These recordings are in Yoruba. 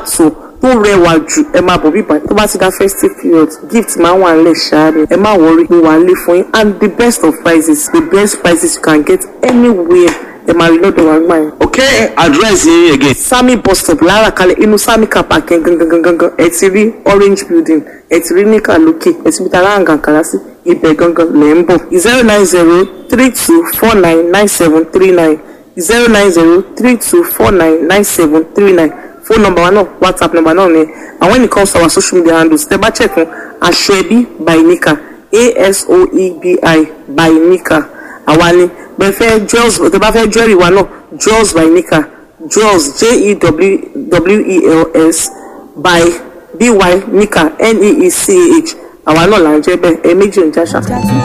tó tó rẹwà jù ẹ máa bọ̀ bíbá tó bá ti dá festive period gift máa wà nílẹ̀ ṣáá ni ẹ má wọrí mo wà nílé fún yín and the best of prices the best prices you can get anywhere ẹ máa rí lọ́dọ̀ wa gbà yẹn. ok address yín again. sami bus stop lára kalẹ̀ inú sami car park yẹn gangan gangan gangan ẹ ti rí orange building ẹ ti rí níkà lókè ẹ ti bí tara àǹkàǹkàrà sí ibẹ̀ gangan lẹ̀ ń bọ̀ zero nine zero three two four nine nine seven three nine zero nine zero three two four nine nine seven three nine phone number wa náà whatsapp number náà ni and when it comes to our social media handles tẹ bá check fún aṣọ ẹbí by nika asoebi by nika àwa ni bẹ́ẹ̀ fẹ́ jewels tẹ bá fẹ́ jewelry wa náà jewels by nika jewels j-e-w-e-l-s by by nika n-e-e-c-h àwa náà là ń jẹ́ bẹ́ẹ̀ ẹ méjì ń jáṣà.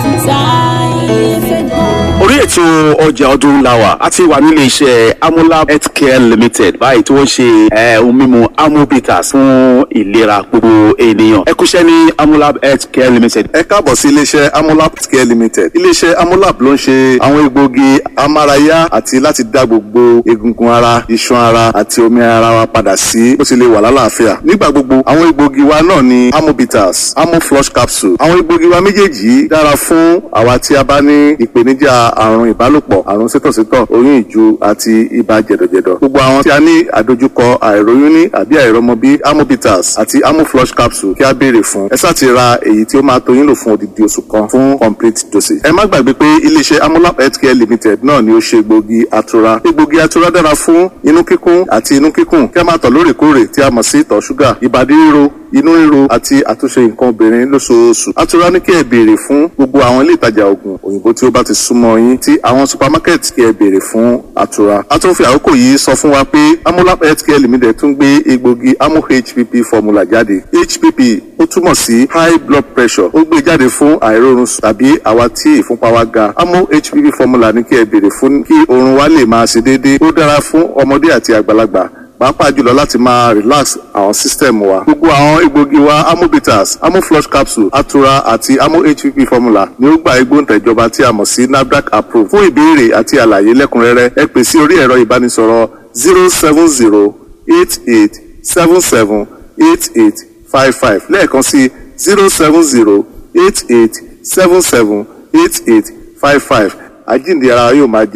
orí ètò ọjà ọdún làwà a ti wà nílé iṣẹ́ amolab healthcare limited báyìí tí wọ́n ṣe eh, ohun mímu amobitas fún ìlera gbogbo ènìyàn ẹ kúṣẹ́ ní amolab healthcare limited. ẹ káàbọ̀ sí iléeṣẹ́ amolab care limited iléeṣẹ́ amolab ló ń ṣe àwọn egbòogi amárayá àti láti dá gbogbo egungun ara iṣan ara àti omi ara wa padà sí bó ti lè wà lálàáfíà nígbà gbogbo àwọn egbòogi wa náà ni amobitas amoflush capsule àwọn egbòogi wa méjèèjì yìí dára fún àwa tí a bá ní ìpèníjà àrùn ìbálòpọ̀ àrùn sítọ̀sítọ̀ oyún ìju àti ibà jẹ̀dọ̀jẹ̀dọ̀ gbogbo àwọn tí a ní àdojúkọ àìróyún ní àbí àìrọmọbí amobitas àti amoflush capsule kí a béèrè fún ẹ sáà ti ra èyí tí ó máa tó yín lò fún odidi oṣù kan fún complete dosage. ẹ má gbàgbé pé iléeṣẹ́ amolab healthcare limited náà ni ó ṣe egbògi atura egbògi atura dára fún inú kíkún àti inú kíkùn kí a máa tọ̀ lóòrèkóòrè tí a mọ̀ sí ìtọ̀ ṣúgà ìbàdí ríro inú ríro àti àtúnṣe nǹkan obìnrin lóṣooṣù atura ní kí ẹ béèrè fún gbogbo àwọn ilé ìtajà oògùn òyìnbó tí ó bá ti súnmọ́ yín tí àwọn supermarket kí ẹ béèrè fún atura a tún fi àkókò yìí sọ fún wa pé amolab healthcare limited tún gbé egbògi amo hpp formula jáde hpp ó túmọ̀ sí high blood pressure ó gbé jáde fún àìrórun sùn tàbí àwa tí ìfúnpá wa ga amo hpp formula ní kí ẹ béèrè fún kí oorun wa lè máa ṣe déédéé ó dára fún ọmọdé àti àgbàlagbà pàápàá jùlọ láti máa relax àwọn system wa gbogbo àwọn egbògi wa amobitas amoflush capsule atura àti amo hpp formula ni ó gba igbóǹtẹ̀jọba tí a mọ̀ sí nafdac approve fún ìbéèrè àti àlàyé lẹ́kùnrẹ́rẹ́ ẹ pè sí orí ẹ̀rọ ìbánisọ̀rọ̀ zero seven zero eight eight seven seven eight eight five five lẹ́ẹ̀kan sí zero seven zero eight eight seven seven eight eight five five àjíǹde ara yóò máa jẹ́